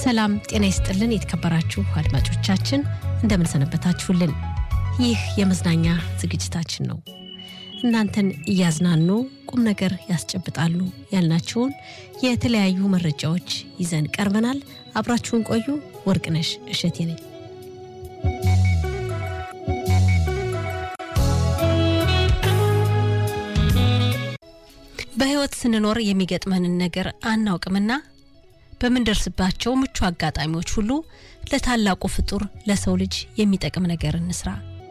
ሰላም ጤና ይስጥልን። የተከበራችሁ አድማጮቻችን እንደምንሰነበታችሁልን። ይህ የመዝናኛ ዝግጅታችን ነው። እናንተን እያዝናኑ ቁም ነገር ያስጨብጣሉ ያልናቸውን የተለያዩ መረጃዎች ይዘን ቀርበናል። አብራችሁን ቆዩ። ወርቅነሽ እሸቴ ነኝ። በሕይወት ስንኖር የሚገጥመንን ነገር አናውቅምና በምንደርስባቸው ምቹ አጋጣሚዎች ሁሉ ለታላቁ ፍጡር ለሰው ልጅ የሚጠቅም ነገር እንስራ።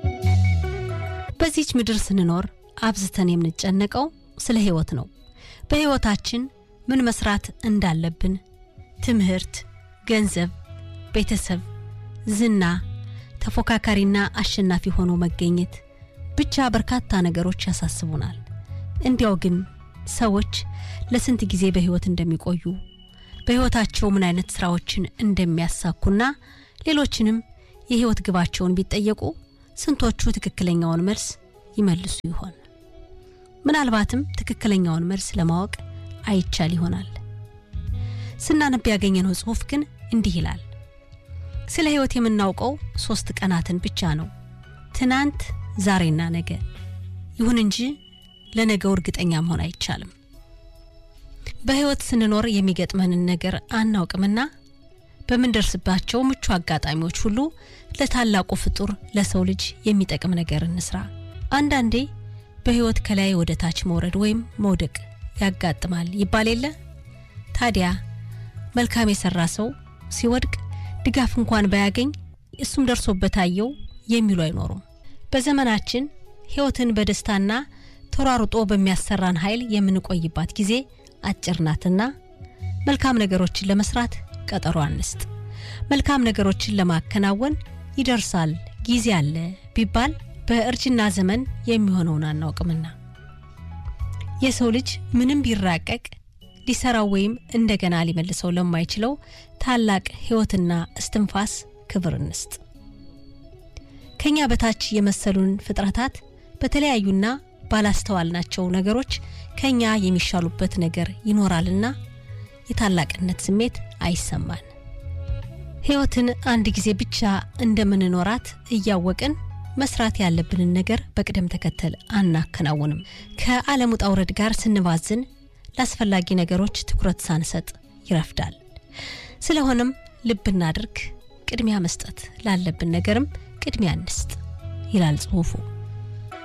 በዚች ምድር ስንኖር አብዝተን የምንጨነቀው ስለ ሕይወት ነው። በሕይወታችን ምን መስራት እንዳለብን፣ ትምህርት፣ ገንዘብ፣ ቤተሰብ፣ ዝና፣ ተፎካካሪና አሸናፊ ሆኖ መገኘት፣ ብቻ በርካታ ነገሮች ያሳስቡናል። እንዲያው ግን ሰዎች ለስንት ጊዜ በሕይወት እንደሚቆዩ በሕይወታቸው ምን አይነት ስራዎችን እንደሚያሳኩና ሌሎችንም የሕይወት ግባቸውን ቢጠየቁ ስንቶቹ ትክክለኛውን መልስ ይመልሱ ይሆን? ምናልባትም ትክክለኛውን መልስ ለማወቅ አይቻል ይሆናል። ስናነብ ያገኘነው ጽሑፍ ግን እንዲህ ይላል። ስለ ሕይወት የምናውቀው ሶስት ቀናትን ብቻ ነው፣ ትናንት፣ ዛሬና ነገ። ይሁን እንጂ ለነገው እርግጠኛ መሆን አይቻልም። በሕይወት ስንኖር የሚገጥመንን ነገር አናውቅምና በምንደርስባቸው ምቹ አጋጣሚዎች ሁሉ ለታላቁ ፍጡር ለሰው ልጅ የሚጠቅም ነገር እንስራ። አንዳንዴ በሕይወት ከላይ ወደ ታች መውረድ ወይም መውደቅ ያጋጥማል ይባል የለ? ታዲያ መልካም የሰራ ሰው ሲወድቅ ድጋፍ እንኳን ባያገኝ እሱም ደርሶበት አየው የሚሉ አይኖሩም። በዘመናችን ሕይወትን በደስታና ተሯሩጦ በሚያሰራን ኃይል የምንቆይባት ጊዜ አጭር ናትና መልካም ነገሮችን ለመስራት ቀጠሮ አንስጥ። መልካም ነገሮችን ለማከናወን ይደርሳል ጊዜ አለ ቢባል በእርጅና ዘመን የሚሆነውን አናውቅምና የሰው ልጅ ምንም ቢራቀቅ ሊሰራው ወይም እንደገና ሊመልሰው ለማይችለው ታላቅ ሕይወትና እስትንፋስ ክብር እንስጥ። ከኛ በታች የመሰሉን ፍጥረታት በተለያዩና ባላስተዋልናቸው ነገሮች ከኛ የሚሻሉበት ነገር ይኖራልና የታላቅነት ስሜት አይሰማን። ሕይወትን አንድ ጊዜ ብቻ እንደምንኖራት እያወቅን መስራት ያለብንን ነገር በቅደም ተከተል አናከናውንም። ከዓለም ውጣ ውረድ ጋር ስንባዝን ለአስፈላጊ ነገሮች ትኩረት ሳንሰጥ ይረፍዳል። ስለሆነም ልብ እናድርግ፣ ቅድሚያ መስጠት ላለብን ነገርም ቅድሚያ እንስጥ ይላል ጽሑፉ።